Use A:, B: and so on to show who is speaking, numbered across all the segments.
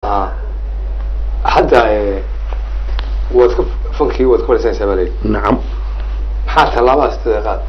A: ah hadda eh, waad ka fankii waad ka fadhiisanaysaa baa leeyihi
B: nacam
A: maxaa tallaabadaas sideeda qaad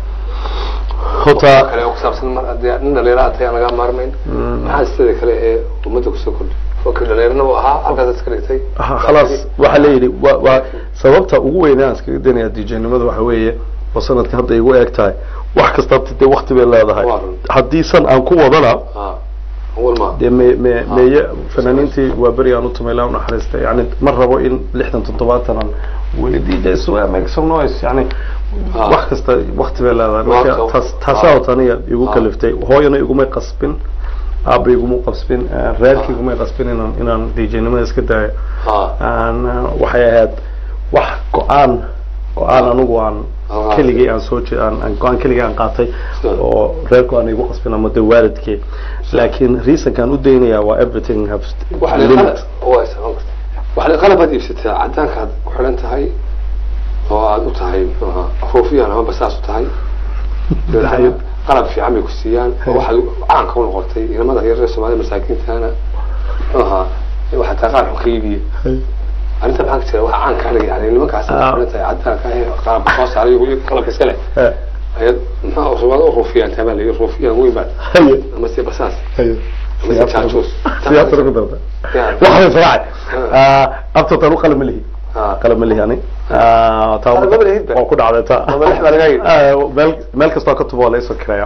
B: horta
A: kale oo ku saabsan mar haddii nin dhalinyaro aad tahay aan lagaa maarmayn maxaa sidada kale ee ummadda kusoo kordhay fanka dhalinyarana uu ahaa halkaas iska dhigtay
B: ha- khalaas waxaa leeyihi wa waa sababta ugu weyn aan iskaga danaya djnimada waxa weeye oo sanadka hadda igu eeg tahay wax kasta dee wakti bay leedahay
A: Waa run.
B: haddii san aan ku wadana
A: ah awal ma
B: dee me me meeye fanaaniintii waa beri aan u tumay laa unaxariista yani ma rabo in lixdan toddobaatan aan weli dj swear make some noise yani
A: Ah.
B: wax kasta wakti bay leedahay
A: Waa
B: marka
A: ka-
B: taas taasaa
A: ah.
B: taniya igu
A: Ah.
B: kaliftay hooyana igumay qasbin aaba iguma qasbin eh, reerkii igumay qasbin inaan inaan djnimada iska daayo
A: ah
B: aan uh, waxay ahayd wax go-aan go-aan anigu aan
A: Ah.
B: keligay aan soo je- aan aan go-aan keligay aan qaatay
A: Sure.
B: oo reerku aan igu qasbin ama de waalidkee laakiin reasonkaan u daynaya waa everything have
A: waxa la qalab waa isaqan karta waxa la qalab aad iibsataa cadaankaad ku xidhan tahay oo aad u tahay muxuu ahaa afuufiyan ama basaas u tahay dabeetana qalab fiican bay ku siiyaan oo waxaad caanka u noqotay inamada yaryar ee soomaalida masaakiintana muxuu ahaa waxaa taa qaar xun ka iibiye arrinta maxaa ka jira waxa caanka aniga yani nimankaas aad
B: Ah.
A: ku xidhan tahay cadaanka ee qalabka soo saaray iyo qalabka iska leh
B: Eh,
A: ayaad muxuu soomaalida u ruufiyaan tamaa la ruufiyaan weyn baad
B: haye
A: ama se basaas
B: haye
A: ama se jaajuus
B: siyaasada ku darta
A: Yani.
B: waxbay israacay abtotan u qalama lihi
A: Ah.
B: qalama lihi ani
A: Qalab ma lihid ba?
B: waa ku dhacday ta
A: Maba lix baa laga yidhi.
B: Ah, meel meel kastoo ka tubo waa laisoo kiraya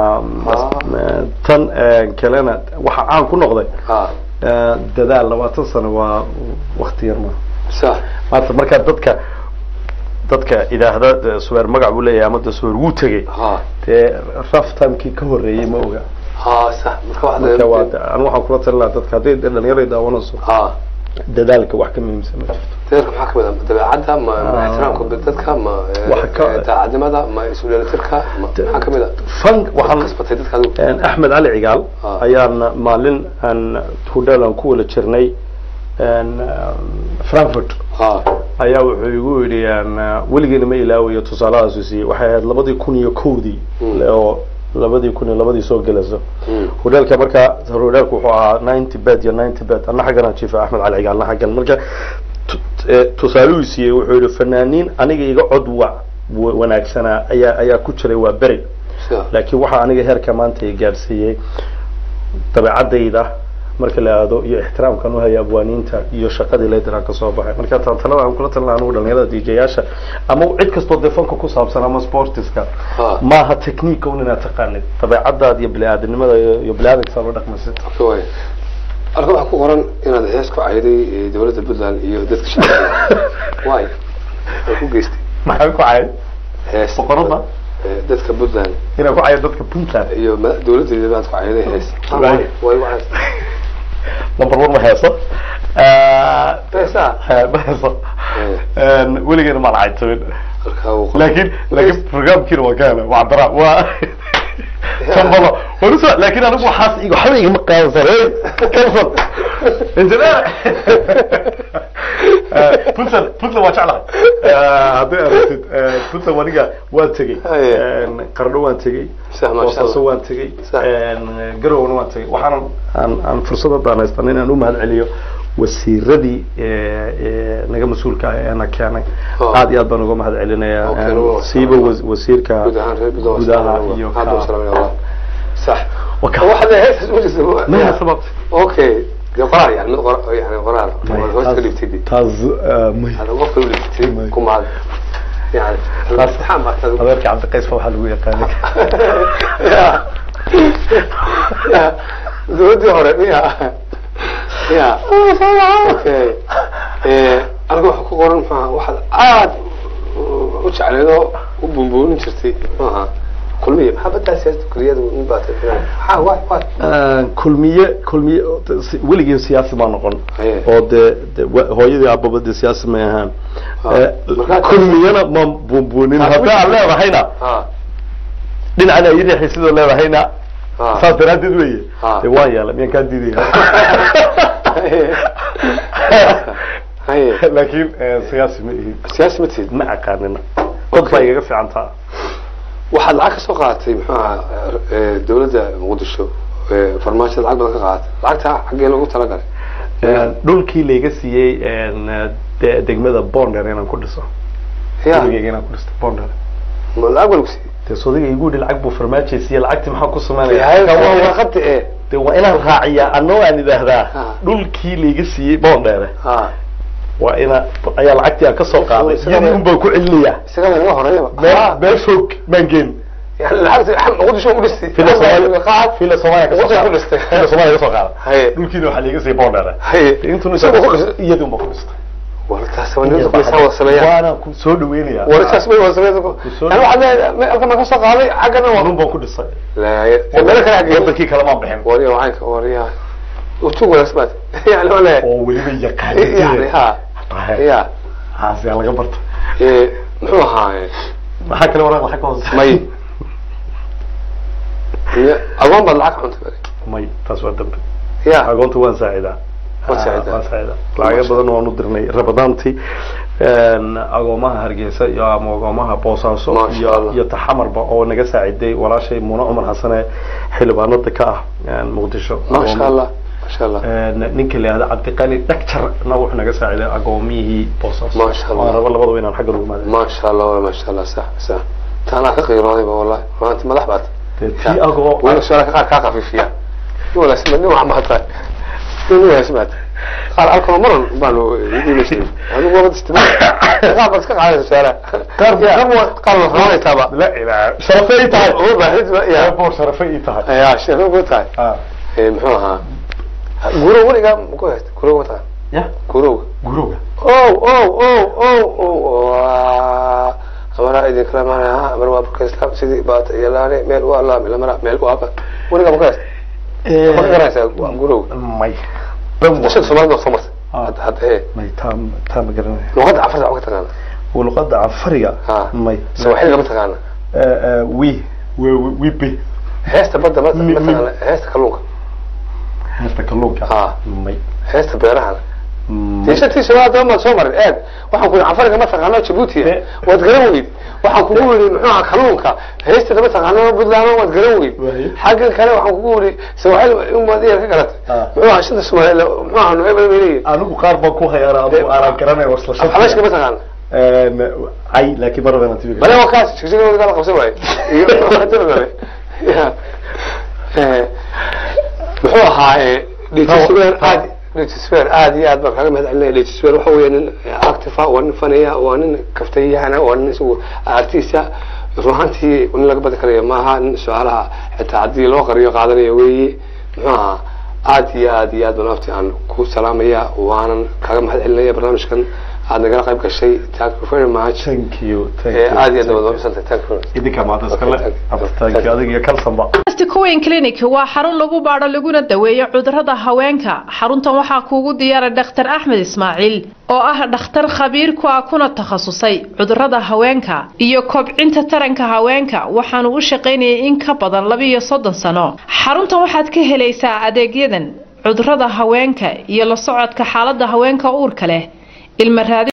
B: tan eh, kalena waxa caan ku noqday
A: ah
B: Eh, dadaal labaatan sano waa wakti yar ma
A: sax
B: maanta markaa dadka dadka idaahda de suweer magac buu leeyahay ama de suweer wuu tegey
A: ha
B: dee raf timekii ka horreeyey ma oga
A: ha sax marka
B: marka waa
A: waxda
B: anigu waxaan kula talin lahaa dadka hadday de dhalinyarada daawanayso
A: ha
B: dadaalka wax ka muhiimsan ma jirto
A: deerka maxaa kamid ah dabeecadda ma ma
B: Ah.
A: ixtiraamka dadka ma eh,
B: Waxa ka-
A: eh, daacadnimada ma isu dheelitirka ma maxaa kamid ah
B: fan
A: waxaan
B: waxaan
A: kasbatay dadka adigu
B: een, axmed cali cigaal
A: Ah.
B: ayaan maalin aan hudheel aan ku wada jirnay een, frankfurt
A: ha
B: ayaa wuxuu igu yidhi een, weligeena ma ilaawayo tusaalahaasu siiyey waxay ahayd labadii kun iyo kowdii
A: Mm.
B: oo labadii kun iyo labadii soo gelayso
A: Mm.
B: hudheelka marka hudheelku wuxuu ahaa ninety bed iyo ninety bed anna xaggan aan jiifa axmed cali cigaal anna xaggan marka tu- eh, tusaalihuu siiyey wuxuu yidhi fanaaniin aniga iga cod wa wa- wanaagsanaa ayaa ayaa ku jiray waa beri
A: sida
B: laakiin waxaa aniga heerka maanta i gaadhsiiyey dabeecadayda marka la aado iyo ixtiraamkan u haya abwaaniinta iyo shaqadii leydinaan ka soo baxay marka tan talada aan kula talina anigu dhalinyarada dj-yaasha ama cid kastoo dee fanka ku saabsan ama sportiska
A: Ha.
B: maaha technique un inaad taqaanid dabeecadaada iyo bini-aadanimada iyo iyo bini-aadanka la dhaqmaysid
A: way halka waxaa ku qoran inaad hees ku cayday eh, dowladda puntland iyo dadka shacabka waay way ku geystay
B: maxaa ku cayay
A: hees
B: boqorada
A: eh, dadka puntland
B: inaa ku cayo dadka puntland
A: iyo ma- dowladdeeda baad ku cayday hees
B: Waay.
A: way way hees
B: number one ma heeso
A: heesaa
B: ma heeso
A: Eh.
B: weligeena maan caytabin
A: halkaa uu qoran.
B: laakiin laakiin programkiina waa kaana waa dara waa kambalo warusa laakiin anigu waxaas iga waxba igama qaadansan hey cancel engineer puntland puntland waa jeclahay hadday aragtid puntland aniga waan tegey
A: Haye.
B: qardho waan tegey
A: Sax, masha
B: boosaaso
A: Allah.
B: waan tegey
A: Sax.
B: garowna waan tegey waxaana aan aan fursad haddaan haystan inaan u mahad celiyo wasiiradii ee, ee, naga mas-uulka ah ee na keenay
A: Oh.
B: aad iyo aad baan uga mahad celinayaa
A: Okay,
B: Een,
A: waa-
B: siiba was- wasiirka
A: guud ahaan reer Puntland waa
B: gudaha
A: salaam
B: iyo
A: Allah. Hadda waa
B: ka
A: salaam Allah. sax
B: Waka.
A: waxaad hees u jirta
B: maya sabab
A: okay dee qoraal yani mid qor yani qoraal Waad hoosta ka dhigtay
B: taas ah, maya
A: هذا وقت اللي
B: ماي.
A: تكون معك يعني الامتحان ما احتاج
B: adeerka cabdiqays fa waxaa lagu yaqaanay
A: يا يا زودي هوري يا يا اوكي ايه انا waxa ku qoran maxaa waxaad aad u jecleedo u buunbuunin jirtay maaha kulmiye maxaa badaa siyaasada kuliyada in baad maxaa waay waay
B: kulmiye kulmiye si- weligii siyaasi ma noqon
A: Haye.
B: oo dee dee wa- hooyadii aababa dee siyaasi may ahaan
A: Ah.
B: Eh,
A: Markaa-
B: kulmiyena ma buunbuunin
A: Ah,
B: hadda aan leedahayna
A: ها
B: dhinacana iyo riixi sidoo leedahayna
A: ها
B: saas daraaddeed weeye
A: Ah.
B: dee waan yeela miyaan kaa diidaya
A: هي
B: laakiin eh, siyaasi ma ihin
A: سياسي متيد
B: ma aqaanina dad baa igaga fiican taa
A: waxaad lacag ka soo qaadatay muxuu ahaa eh, dowladda muqdisho eh, farmaajada lacag badan ka qaadatay lacagta xaggee loogu talagalay
B: dhulkii layga siiyey de- degmada bonder inaan ku dhiso
A: ya
B: gurigeyga inaan ku dhisto bonder
A: ma lacag baa lagu siiyey
B: dee sodayga igu yidhi lacag buu farmaajo siiyey lacagtii maxaa ku
A: yahay
B: sameynaya
A: waa warqada ee
B: de waa inaan raaciyaa anoo aan idhaahdaa
A: Ah.
B: dhulkii layga siiyey bondere
A: ha
B: waa ina ayaa lacagtii aan kasoo qaaday
A: Isaga-
B: iyadii un baan ku celinayaa
A: isaga naga horeeyaba
B: meel
A: Ha.
B: meel fog maan geen
A: yani lacagta muqdisho u dhistay
B: fila soomaaliya
A: qaad
B: fila soomaaliya kasoo
A: Wuxuu ku
B: qaaday
A: dhistay.
B: fila soomaaliya kasoo qaaday
A: haye
B: dhulkiina waxaa layga siiyey bondere
A: haye
B: intuna
A: Isaga ku dhistay.
B: iyadii un baan ku dhistay
A: wartaas waa ninka kulisaa wada sameeyaan
B: waana ku soo dhaweynayaa
A: wartaas bay wada sameeyaan
B: soo-
A: yani waxaad leedahay halkan ma kasoo qaaday xaggana waa
B: anun baan ku dhisay
A: laaye meel kale xagee
B: wadankii kale maan bixin
A: wariya wacaynka wariya utug wanaagsan baad yani waa leeyahay
B: oo weliba
A: yani
B: yaqaanid
A: ha ya
B: haasi laga barto
A: ee, muxuu ahaaye
B: maxaa kale waraaq lacag ka hoose
A: may Miya- agoon baad lacag cuntay bari
B: may taas waa dambe
A: ya
B: agoonta waan saacidaa
A: Waan saacidaa.
B: waan saacidaa lacago badan waan u dirnay rabadaantii agoomaha hargeysa iyo ama agoomaha boosaaso
A: Masha
B: iyo
A: Allah.
B: iyo taxamarba oo naga saaciday walaashay muune cumar xasane xildhibaanada ka ah muqdisho
A: maasha allah maasha allah
B: ninka la yihahda cabdiqani dhagjarna wuxuu naga saaciday agoomiyihii boosaaso
A: Masha Allah.
B: waan raba labadaba inaan xagga lagu maadin
A: maasha allah wala maasha allah sax sax taanaa ka qiiroodayba wallahi maanta madax baad
B: tii agoo
A: wala su-aalaha qaar kaa qafiifiya nin wanaagsan baad nin waxa mahadtahay nin wanaagsan baad qaar alkalo maran baanu idiima jirin adigu wabad istima qaar baad iska qaadaysa su-aalaha
B: Qaar
A: Ya,
B: qaar
A: qaar baad raanaysaaba
B: la ilaa sharafay ii tahay
A: uma baahid ya
B: boor sharafay ii tahay
A: ya sheeko ku tahay
B: Ah.
A: ee muxuu ahaa gurow weligaa maku haysta gurow mataa
B: ya
A: gurow
B: gurowga
A: ow ow ow ow ow waa amara idin kala maanaya amar waa burka islaam sidii baata iyo laane meel waa laami lamara meel waa ba weligaa maku haysta ma ka garanaysaa waa gurow
B: may
A: dashada soomaalida soo martay
B: Ah.
A: hadda hadda ee
B: may taa taa ma garanaya
A: luqadda cafarta wax ka taqaana
B: luqada cafariga
A: ha
B: may
A: sawaaxiliga ma taqaana
B: wi wi wibi
A: heesta badda ma
B: Mi-
A: ma
B: mi-
A: taqaana heesta kalluunka
B: heesta kalluunka
A: Ah.
B: may
A: heesta beerahana
B: may
A: tiishantiisa waa daba maad soo marin eeg waxaan ku yidhi cafariga ma taqaano jabuuti
B: Eh.
A: waad garan weyd waxaan kugu yidhi muxuu ahaa kalluunka heystada ma taqaano puntland waad garan weyd
B: Waaye.
A: xaggan kale waxaan kugu yidhi sawaaxil umaad iya ka garatay
B: Ah.
A: muxuu ahaa shanta soomaali muxuu ahaa noebel bay leeyihin
B: anigu qaar baan ku hayaana adigu aanan garanay wasla
A: xabashka ma taqaana
B: ay laakiin mar rabana tibi
A: bale waa kaas jigjiga kala qabsan waaye iyo kale ya Eh, muxuu ahaa dhetiswer aad dhetiswer aad iyo aad baan kaga mahad celinaya dhetiswer waxa weeye nin active ah waa nin fanaya waa nin kaftayahana waa nin isagu artista run ahaantii nin laga badi karayo maaha nin su-aalaha xitaa haddii loo qariyo qaadanayo weeye muxuu ahaa aad iyo aad iyo aad baan afti aan ku salaamaya waanan kaga mahad celinaya barnaamijkan aad nagala qayb gashay thank you very much
B: thank you thank
A: Eh,
B: you
A: aad iyo aad baad umahadsantay thank you very much
B: idinka maanta iskale
A: Okay, thank you.
B: thank you adiga iyo kalsanba
C: Cowen Clinic waa xarun lagu baadho laguna daweeyo cudurrada haweenka. Xaruntan waxaa kuugu diyaaray Dr. Axmed Ismaaciil oo ah dhakhtar khabiir ku ah kuna takhasusay cudurrada haweenka iyo kobcinta taranka haweenka. Waxaanu u shaqaynayay in ka badan laba iyo soddon sano. Xaruntan waxaad ka helaysaa adeegyadan cudurrada haweenka iyo la socodka xaaladda haweenka uurka leh, ilma raadin